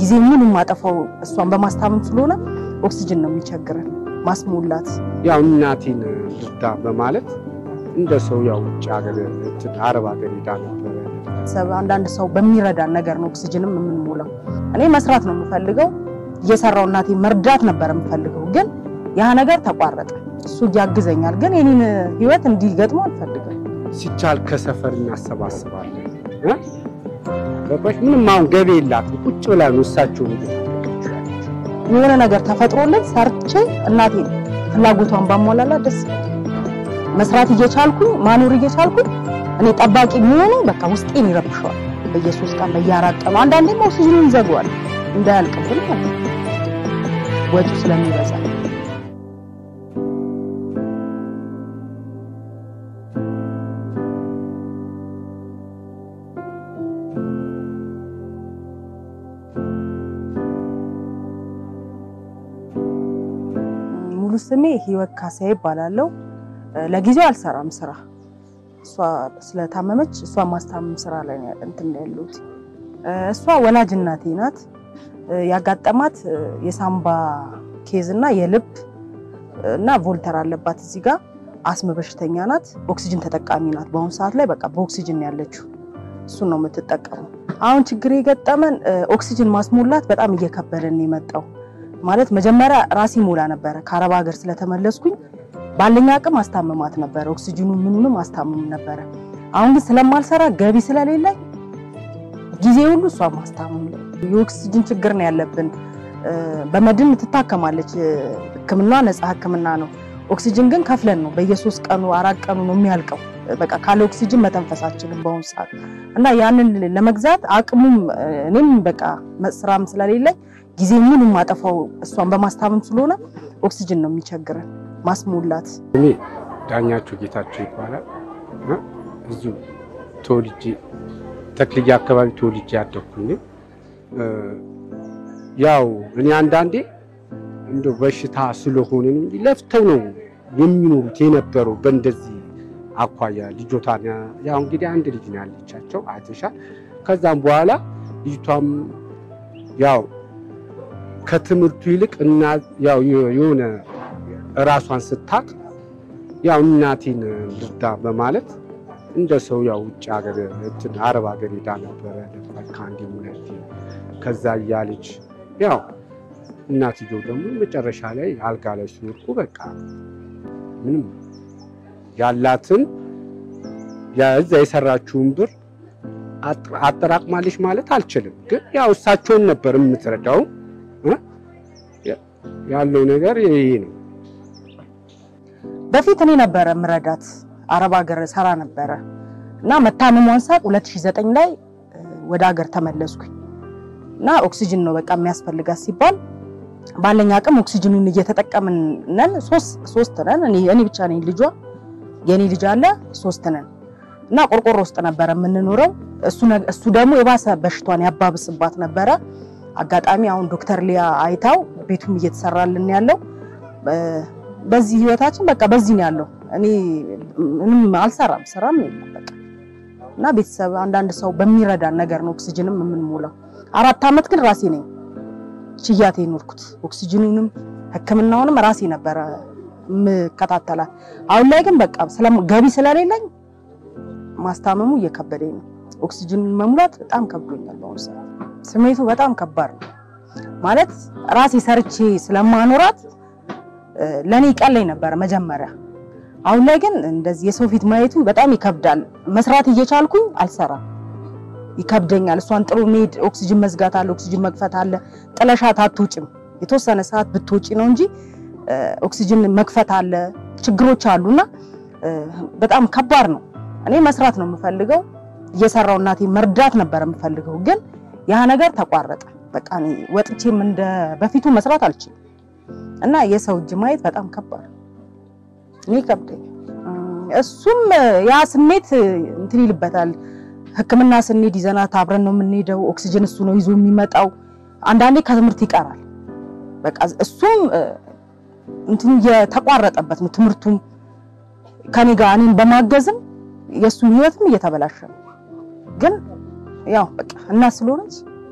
ጊዜ ሙሉ የማጠፋው እሷን በማስታመም ስለሆነ ኦክሲጅን ነው የሚቸግረን ማስሞላት። ያው እናቴን ልርዳ በማለት እንደ ሰው ያው ውጭ ሀገር እንትን አረብ ሀገር ሄዳ ነበረ። ሰብ አንዳንድ ሰው በሚረዳን ነገር ነው ኦክሲጅንም የምንሞላው። እኔ መስራት ነው የምፈልገው፣ እየሰራው እናቴ መርዳት ነበር የምፈልገው፣ ግን ያ ነገር ተቋረጠ። እሱ ያግዘኛል፣ ግን የኔን ህይወት እንዲገጥሞ አልፈልግም። ሲቻል ከሰፈር እናሰባስባለን እ ገባሽ? ምንም አሁን ገቢ የላትም ቁጭ ብላ ነው እሳቸው የሆነ ነገር ተፈጥሮልን ሰርቼ እናቴ ፍላጎቷን ባሟላላ ደስ ይላል። መስራት እየቻልኩኝ ማኖር እየቻልኩኝ እኔ ጠባቂ መሆኑ በቃ ውስጤን ይረብሸዋል። በየሶስት ቀን በየአራት ቀኑ አንዳንዴም ኦክሲጅኑን ዘጓል እንዳያልቅብን ማለት ነው ወጪው ስለሚበዛ ሙሉ ስሜ ህይወት ካሳ ይባላለው። ለጊዜው አልሰራም ስራ እሷ ስለታመመች እሷ ማስታመም ስራ ላይ ነው እንትን ያለሁት። እሷ ወላጅ እናቴ ናት። ያጋጠማት የሳምባ ኬዝ እና የልብ እና ቮልተር አለባት እዚህ ጋር አስም በሽተኛ ናት። ኦክሲጅን ተጠቃሚ ናት። በአሁኑ ሰዓት ላይ በቃ በኦክሲጅን ያለችው እሱን ነው የምትጠቀመው። አሁን ችግር የገጠመን ኦክሲጅን ማስሞላት በጣም እየከበደን የመጣው ማለት መጀመሪያ ራሴ ሞላ ነበረ። ከአረብ ሀገር ስለተመለስኩኝ ባለኝ አቅም አስታምማት ነበረ። ኦክሲጅኑ ምኑንም አስታምም ነበረ። አሁን ግን ስለማልሰራ ገቢ ስለሌለኝ ጊዜ ሁሉ እሷ ማስታመም ላይ የኦክሲጅን ችግር ነው ያለብን። በመድን ትታከማለች። ሕክምና ነፃ ሕክምና ነው። ኦክሲጅን ግን ከፍለን ነው በየሶስት ቀኑ አራት ቀኑ ነው የሚያልቀው። በቃ ካለ ኦክሲጅን መተንፈስ አልችልም በአሁኑ ሰዓት እና ያንን ለመግዛት አቅሙም እኔም በቃ ስራም ስለሌለኝ ጊዜ ሙሉ የማጠፋው እሷን በማስታመም ስለሆነ ኦክሲጅን ነው የሚቸግረን ማስሞላት። እኔ ዳኛቸው ጌታቸው ይባላል። እዚሁ ተወልጄ ተክልዬ አካባቢ ተወልጄ ያደግኩኝ። ያው እኔ አንዳንዴ እንደ በሽታ ስለሆነ ነው እንጂ ለፍተው ነው የሚኖሩት የነበረው በእንደዚህ አኳያ ልጆታን ያው እንግዲህ አንድ ልጅ ነው ያለቻቸው አይተሻል። ከዛም በኋላ ልጅቷም ያው ከትምህርቱ ይልቅ እና ያው የሆነ ራሷን ስታቅ ያው እናቴን ልርዳ በማለት እንደ ሰው ያው ውጭ ሀገር እንትን አረብ ሀገር ሄዳ ነበረ ከአንዴ ሁለቴ። ከዛ እያለች ያው እናትየው ደግሞ መጨረሻ ላይ አልጋ ላይ ሲወድቁ በቃ ምንም ያላትን እዛ የሰራችውን ብር አጠራቅማለች ማለት አልችልም፣ ግን ያው እሳቸውን ነበር የምትረዳው። ያለው ነገር ይሄ ነው። በፊት እኔ ነበረ ምረዳት አረብ ሀገር ሰራ ነበረ እና መታመሟን ሳቅ 2009 ላይ ወደ ሀገር ተመለስኩኝ እና ኦክሲጅን ነው በቃ የሚያስፈልጋት ሲባል ባለኝ አቅም ኦክሲጅኑን እየተጠቀምን ነን። ሶስት ነን። እኔ ብቻ ነኝ ልጇ፣ የኔ ልጅ አለ፣ ሶስት ነን እና ቆርቆሮ ውስጥ ነበረ የምንኖረው። እሱ ደግሞ የባሰ በሽቷን ያባብስባት ነበረ። አጋጣሚ አሁን ዶክተር ሊያ አይታው ቤቱም እየተሰራልን ያለው በዚህ ህይወታችን በቃ በዚህ ነው ያለው። እኔ ምንም አልሰራም፣ ስራም የለም በቃ እና ቤተሰብ አንዳንድ ሰው በሚረዳን ነገር ነው ኦክሲጅንም የምንሞላው። አራት ዓመት ግን ራሴ ነኝ ችያቴ ኖርኩት። ኦክሲጅኑንም ሕክምናውንም ራሴ ነበረ የምከታተላት። አሁን ላይ ግን በቃ ገቢ ስለሌለኝ ማስታመሙ እየከበደኝ ነው። ኦክሲጅኑን መሙላት በጣም ከብዶኛል። በአሁኑ ሰዓት ስሜቱ በጣም ከባድ ነው ማለት ራሴ ሰርቼ ስለማኖራት ለኔ ቀለኝ ነበረ መጀመሪያ። አሁን ላይ ግን እንደዚህ የሰው ፊት ማየቱ በጣም ይከብዳል። መስራት እየቻልኩኝ አልሰራም፣ ይከብደኛል። እሷን ጥሩ መሄድ ኦክሲጅን መዝጋት አለ፣ ኦክሲጅን መክፈት አለ። ጥለሻት አትውጭም። የተወሰነ ሰዓት ብትውጪ ነው እንጂ ኦክሲጅን መክፈት አለ፣ ችግሮች አሉና በጣም ከባድ ነው። እኔ መስራት ነው የምፈልገው፣ እየሰራው እናቴ መርዳት ነበር የምፈልገው፣ ግን ያ ነገር ተቋረጠ። በቃ እኔ ወጥቼም እንደ በፊቱ መስራት አልችልም እና የሰው እጅ ማየት በጣም ከባድ እኔ ከብደኝ። እሱም ያ ስሜት እንትን ይልበታል። ሕክምና ስንሄድ ይዘናት አብረን ነው የምንሄደው። ኦክሲጅን እሱ ነው ይዞ የሚመጣው። አንዳንዴ ከትምህርት ይቀራል። በቃ እሱም እንትን የተቋረጠበት ነው ትምህርቱም ከኔ ጋር እኔን በማገዝም የእሱን ህይወትም እየተበላሸ ነው። ግን ያው በቃ እናት ስለሆነች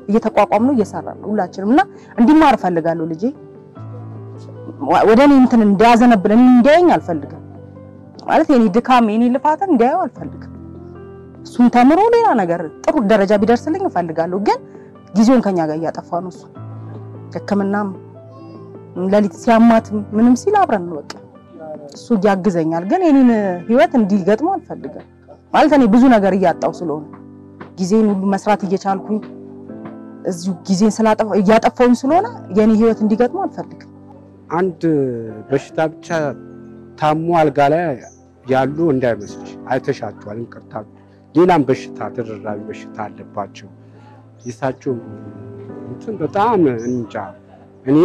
እየተቋቋም ነው እየሰራ ነው ሁላችንም እና እንዲማር እፈልጋለሁ ልጄ ወደ እኔ እንትን እንዲያዘነብል እኔ እንዲያየኝ አልፈልግም። ማለት የኔ ድካም የኔ ልፋትን እንዲያየው አልፈልግም። እሱም ተምሮ ሌላ ነገር ጥሩ ደረጃ ቢደርስልኝ እፈልጋለሁ። ግን ጊዜውን ከኛ ጋር እያጠፋ ነው እሱ ሕክምናም ሌሊት ሲያማትም ምንም ሲል አብረን ነው በቃ እሱ ያግዘኛል። ግን የኔን ህይወት እንዲገጥመው አልፈልግም። ማለት እኔ ብዙ ነገር እያጣው ስለሆነ ጊዜን ሁሉ መስራት እየቻልኩኝ እዚሁ ጊዜን ስላጠፋ እያጠፋውኝ ስለሆነ የኔ ህይወት እንዲገጥመው አልፈልግም። አንድ በሽታ ብቻ ታሞ አልጋ ላይ ያሉ እንዳይመስልሽ፣ አይተሻቸዋል። እንቅርታ ሌላም በሽታ ተደራቢ በሽታ አለባቸው። የሳቸው እንትን በጣም እንጃ። እኔ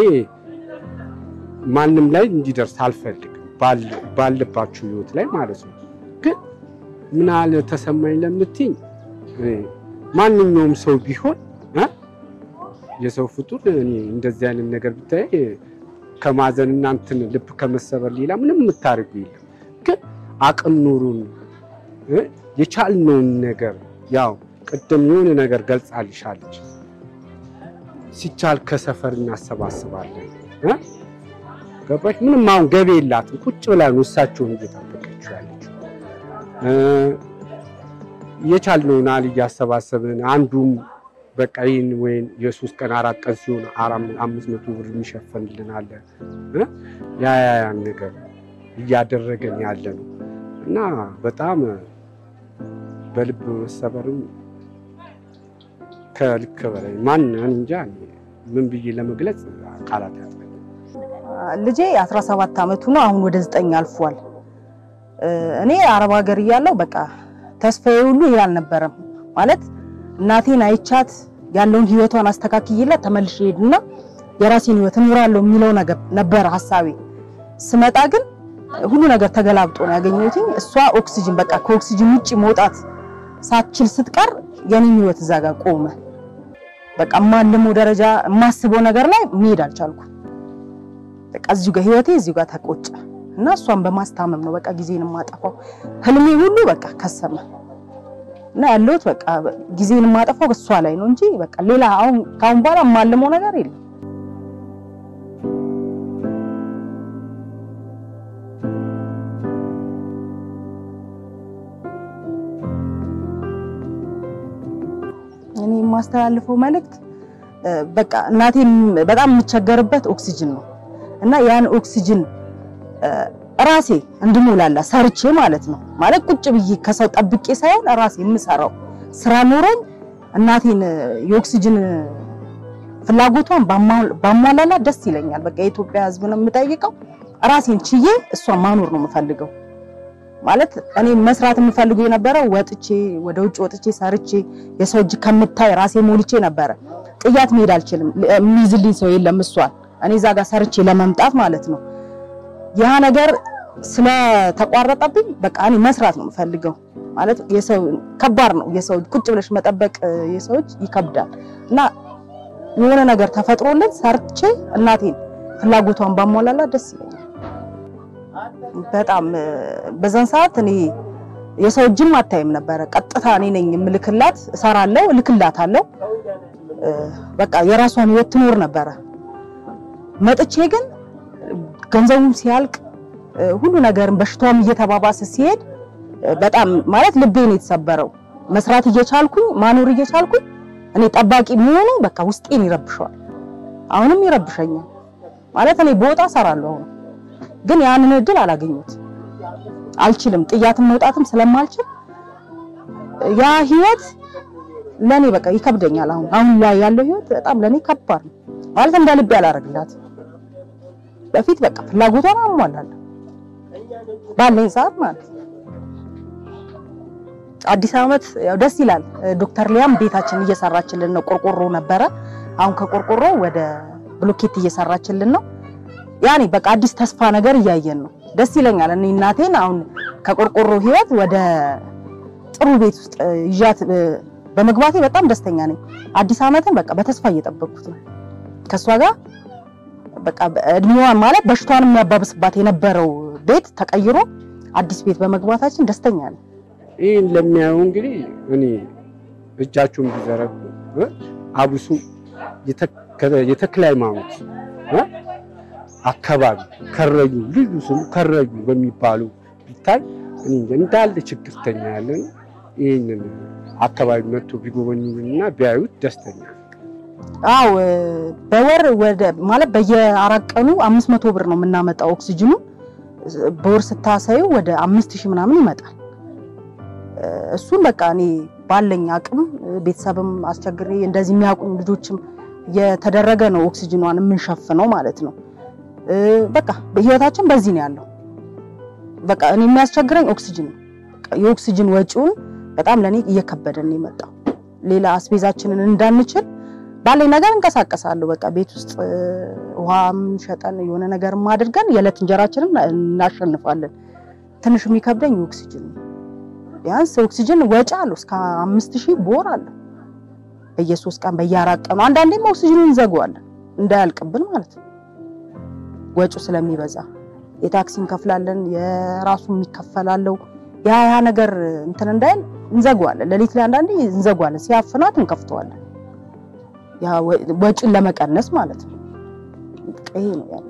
ማንም ላይ እንዲደርስ አልፈልግም፣ ባለባችሁ ህይወት ላይ ማለት ነው። ግን ምን አለ ተሰማኝ ለምትኝ ማንኛውም ሰው ቢሆን የሰው ፍጡር እኔ እንደዚህ አይነት ነገር ብታይ ከማዘን እና እንትን ልብ ከመሰበር ሌላ ምንም የምታደርጉ የለም። ግን አቅም ኑሩን የቻልነውን ነገር ያው ቅድም የሆነ ነገር ገልጻልሻለች። ሲቻል ከሰፈር እናሰባስባለን። ገባሽ? ምንም አሁን ገቢ የላትም። ቁጭ ብላ ነው እሳቸውን እየጠበቀችው ያለችው። የቻልነውን አል እያሰባሰብን አንዱም በቃ ይህን ወይም የሶስት ቀን አራት ቀን ሲሆን አምስት መቶ ብር የሚሸፈንልን አለ። ያ ያን ነገር እያደረገን ያለ ነው እና በጣም በልብ መሰበርም ከልክ በላይ ማን እንጃ ምን ብዬ ለመግለጽ ቃላት ያጥረኛል። ልጄ 17 ዓመቱ ነው። አሁን ወደ ዘጠኝ አልፏል። እኔ አረብ ሀገር እያለሁ በቃ ተስፋዬ ሁሉ ይህ አልነበረም ማለት እናቴን አይቻት ያለውን ህይወቷን አስተካክዬላት ተመልሼ ሄድና የራሴን ህይወት እኖራለሁ የሚለው ነገር ነበር ሀሳቤ። ስመጣ ግን ሁሉ ነገር ተገላብጦ ነው ያገኘሁት። እሷ ኦክሲጅን በቃ ከኦክሲጅን ውጪ መውጣት ሳትችል ስትቀር የኔም ህይወት እዛ ጋር ቆመ። በቃ የማልመው ደረጃ የማስበው ነገር ላይ መሄድ አልቻልኩም። በቃ እዚሁ ጋር ህይወቴ እዚሁ ጋር ተቆጨ እና እሷን በማስታመም ነው በቃ ጊዜን የማጠፋው። ህልሜ ሁሉ በቃ ከሰመ እና ያለሁት በቃ ጊዜን የማጠፋው እሷ ላይ ነው እንጂ በቃ ሌላ አሁን ካሁን በኋላ የማልመው ነገር የለም። እኔ የማስተላልፈው መልእክት በቃ እናቴን በጣም የምቸገርበት ኦክሲጅን ነው እና ያን ኦክሲጅን ራሴ እንድሞላላ ሰርቼ ማለት ነው ማለት ቁጭ ብዬ ከሰው ጠብቄ ሳይሆን ራሴ የምሰራው ስራ ኖሮኝ እናቴን የኦክሲጅን ፍላጎቷን ባሟላላ ደስ ይለኛል። በቃ የኢትዮጵያ ሕዝብ ነው የምጠይቀው። ራሴን ችዬ እሷን ማኖር ነው የምፈልገው። ማለት እኔ መስራት የምፈልገው የነበረው ወጥቼ ወደ ውጭ ወጥቼ ሰርቼ የሰው እጅ ከምታይ ራሴ ሞልቼ ነበረ። ጥያት መሄድ አልችልም። የሚይዝልኝ ሰው የለም እሷን እኔ እዛ ጋር ሰርቼ ለመምጣት ማለት ነው። ያ ነገር ስለተቋረጠብኝ በቃ እኔ መስራት ነው የምፈልገው። ማለት የሰው ከባድ ነው። የሰው ቁጭ ብለሽ መጠበቅ የሰው እጅ ይከብዳል እና የሆነ ነገር ተፈጥሮልን ሰርቼ እናቴን ፍላጎቷን ባሟላላ ደስ ይለኛል። በጣም በዛን ሰዓት እኔ የሰው እጅም አታይም ነበረ። ቀጥታ እኔ ነኝ የምልክላት፣ እሰራለሁ፣ እልክላታለሁ። በቃ የራሷን ህይወት ትኖር ነበረ። መጥቼ ግን ገንዘቡም ሲያልቅ ሁሉ ነገርም በሽታውም እየተባባሰ ሲሄድ በጣም ማለት ልቤን የተሰበረው መስራት እየቻልኩኝ ማኖር እየቻልኩኝ እኔ ጠባቂ መሆኑ በቃ ውስጤን ይረብሸዋል። አሁንም ይረብሸኛል። ማለት እኔ በወጣ እሰራለሁ አሁን ግን ያንን እድል አላገኙት አልችልም። ጥያትም መውጣትም ስለማልችል ያ ህይወት ለኔ በቃ ይከብደኛል። አሁን አሁን ላይ ያለው ህይወት በጣም ለኔ ከባድ ነው። ማለት እንደ ልቤ አላደርግላት በፊት በቃ ፍላጎቷን አሟላለሁ ባለኝ ሰዓት ማለት ነው። አዲስ ዓመት ያው ደስ ይላል። ዶክተር ሊያም ቤታችን እየሰራችልን ነው። ቆርቆሮ ነበረ። አሁን ከቆርቆሮ ወደ ብሎኬት እየሰራችልን ነው። ያኔ በቃ አዲስ ተስፋ ነገር እያየን ነው። ደስ ይለኛል። እኔ እናቴን አሁን ከቆርቆሮ ህይወት ወደ ጥሩ ቤት ውስጥ ይዣት በመግባቴ በጣም ደስተኛ ነኝ። አዲስ ዓመትን በቃ በተስፋ እየጠበቅኩት ነው ከእሷ ጋር በቃ እድሜዋን ማለት በሽታዋን የሚያባብስባት የነበረው ቤት ተቀይሮ አዲስ ቤት በመግባታችን ደስተኛ ነኝ። ይህን ለሚያዩ እንግዲህ እኔ እጃችሁን ቢዘረጉ አብሶ የተክለ ሃይማኖት አካባቢ ከረዩ ልዩ ስሙ ከረዩ በሚባሉ ቢታይ እኔ እንጃ እንዳለ ችግርተኛ ያለ ነው። ይህንን አካባቢ መጥቶ ቢጎበኙና ቢያዩት ደስተኛ አው በወር ወደ ማለት በየአራት ቀኑ አምስት መቶ ብር ነው የምናመጣው ኦክሲጅኑ በወር ስታሳዩ ወደ አምስት ሺህ ምናምን ይመጣል። እሱን በቃ እኔ ባለኝ አቅም ቤተሰብም አስቸግሬ እንደዚህ የሚያውቁኝ ልጆችም የተደረገ ነው ኦክሲጅኗን የምንሸፍነው ማለት ነው። በቃ ህይወታችን በዚህ ነው ያለው። በቃ እኔ የሚያስቸግረኝ ኦክሲጅን ነው። የኦክሲጅን ወጪውን በጣም ለኔ እየከበደን ነው የመጣው። ሌላ አስቤዛችንን እንዳንችል ባለኝ ነገር እንቀሳቀሳለሁ። በቃ ቤት ውስጥ ውሃም ሸጠን የሆነ ነገርም አድርገን የዕለት እንጀራችንን እናሸንፋለን። ትንሽ የሚከብደኝ ኦክሲጅን ነው። ቢያንስ ኦክሲጅን ወጪ አለው እስከ አምስት ሺህ ቦር አለው በየሶስት ቀን በየአራት ቀኑ አንዳንዴም ኦክሲጅኑን እንዘጋዋለን እንዳያልቅብን ማለት ነው። ወጪው ስለሚበዛ የታክሲ እንከፍላለን፣ የራሱ የሚከፈላለው ያ ያ ነገር እንትን እንዳይል እንዘጋዋለን። ሌሊት ላይ አንዳንዴ እንዘጋዋለን፣ ሲያፍናት እንከፍተዋለን። ያ ወጪን ለመቀነስ ማለት ነው። ይሄ ነው ያለው።